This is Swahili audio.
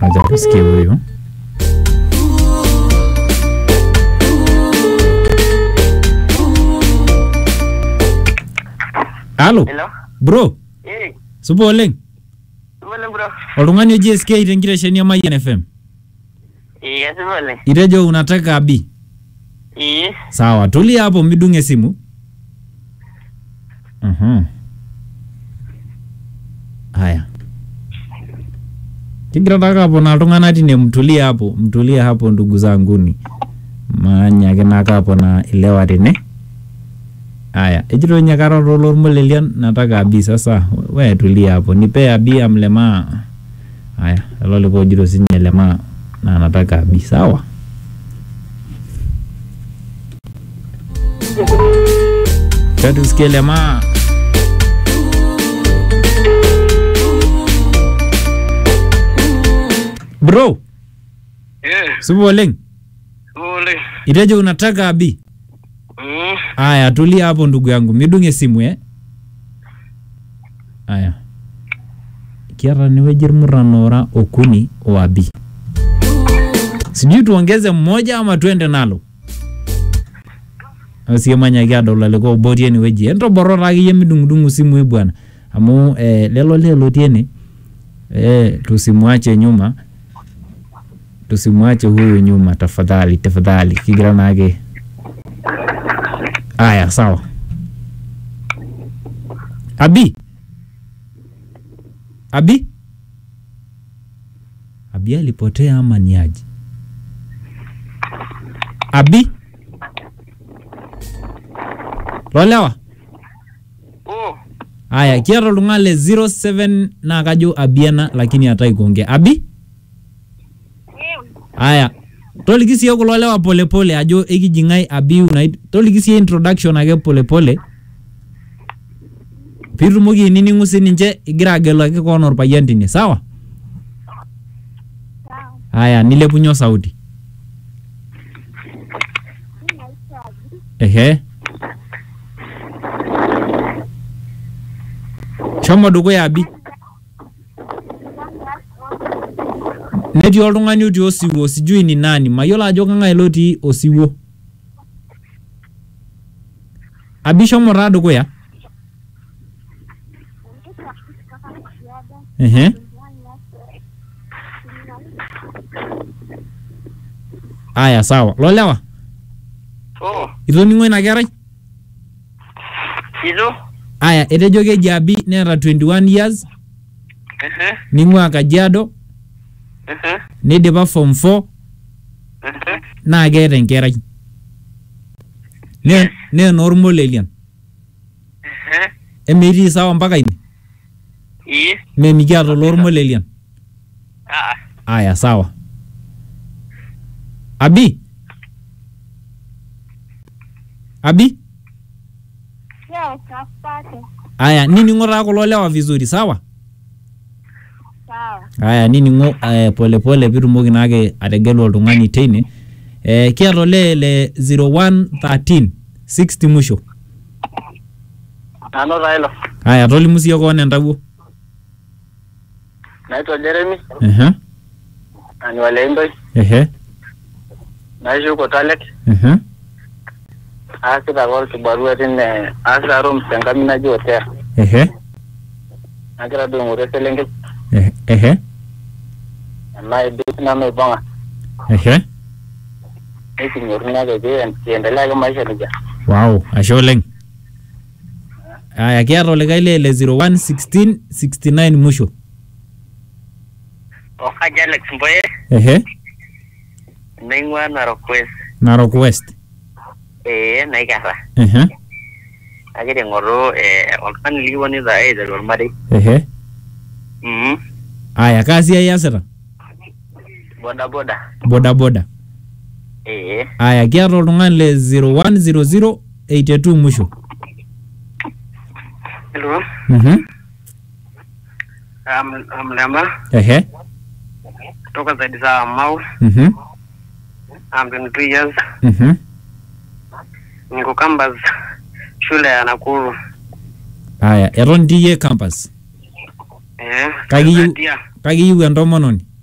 acha tusikie huyu halo Hello? bro Eh, supa oleng supa bro. oltung'ani oji SK tenkitesheni e Mayian FM Eh, kasipa oleng. itejo unataka abi Eh, sawa tulia hapo midung esimu Mhm. haya kigira taka apona iltung'anak tine mtulie hapo mtulie hapo ndugu zanguni manyaki naka apona ilewa tene haya ejito nyakara lormolelian nataka abi sasa we tulia hapo nipe abi ya mlemaa haya elo liko ojito sinye lemaa na nataka abi sawa Tusikie lemaa bro eh, supa oleng supa oleng. itejo unataka abi Mm, aya tulia hapo ndugu yangu midunge simu eh aya kiata niweji irmurran ora okuni o abi sijui tuongeze mmoja ama tuende nalo asiemanyaki adol aliko obo otii enewueji entoborro taa akeyie midung'udung'u simui bwana amu eh, lelo lee lotii ene eh, tusimwache nyuma tusimwache huyu nyuma tafadhali tafadhali kigira naake Aya, sawa. Abi. Abi. Abi alipotea ama ni aje? Abi. Lolewa. oh, Aya, kiata oltung'ani le 07 naa kajo abiena lakini hatai kuongea. Abi? Aya, toliki siye kulo lewa polepole ajo ekijing'ai abi unait toliki siye introduction ake polepole piitumoki ainining'u sininche igira agelaki koon orpayian tine sawa haya nilepunye sauti ehe shomo dukuya abi netii oltung'ani otii osiwuo sijui ni nani mayiolo ajo kang'ae lotii osiwuo abi shomo taa dukuya ehe aya sawa lolewa oh, itoning'o ina kerai itu? aya etejo keji abi neeta 21 years Ehe, ning'ua kajiado ehe, nidipa form 4 ehe. naa keeta enkerai Ne- nee enormolelian Ehe, emetii sawa mpaka ine eh, memikiata olormolelian ah, aya sawa abi abi Yes, asante. aya nining'o taa kulo lewa vizuri sawa Sawa. aya nining'o eh, polepole piitumoki naake ategelu oltung'ani teine eh, kiata olee le 0113 60 musho nanu taa ilo. aya tolimu siye koon entawuo Naitwa Jeremy, ehe ani Waleindoi, ehe naishi huko Talet. ehe Aasita apa olkibarua tine, aasita rooms tenkami naji Otea. ehe Nagira duo aing'oru eselenkei, ehe ehe enaidip nanu aipang'a. ehe Niking'oruni ake pee kiendelea ake maisha nejia. Wow, ashe oleng. Aya, kiata olikae lee le 0116 69 musho. Okaji Alex Mboye, Ehe, naing'ua Narok West. Narok West. Ee, naikarra. Ehe, Agira aing'oru eh, oltung'ani likiponita aiteru ormarei. ehe. Mhm. Aya, kaa siai iasita? Boda boda. Boda boda. Ee. Aya, kiata oltung'ani le 0100 82 musho. Hello. Mhm. I'm, I'm Lema. Ehe, Kutoka zaidi za Mau. mhm, I'm 22 years. mhm. Niko campus shule ya Nakuru. Aya, eton itii iyie campus. Eh. Kakiyieu Nadia. kakiyieu entomononi.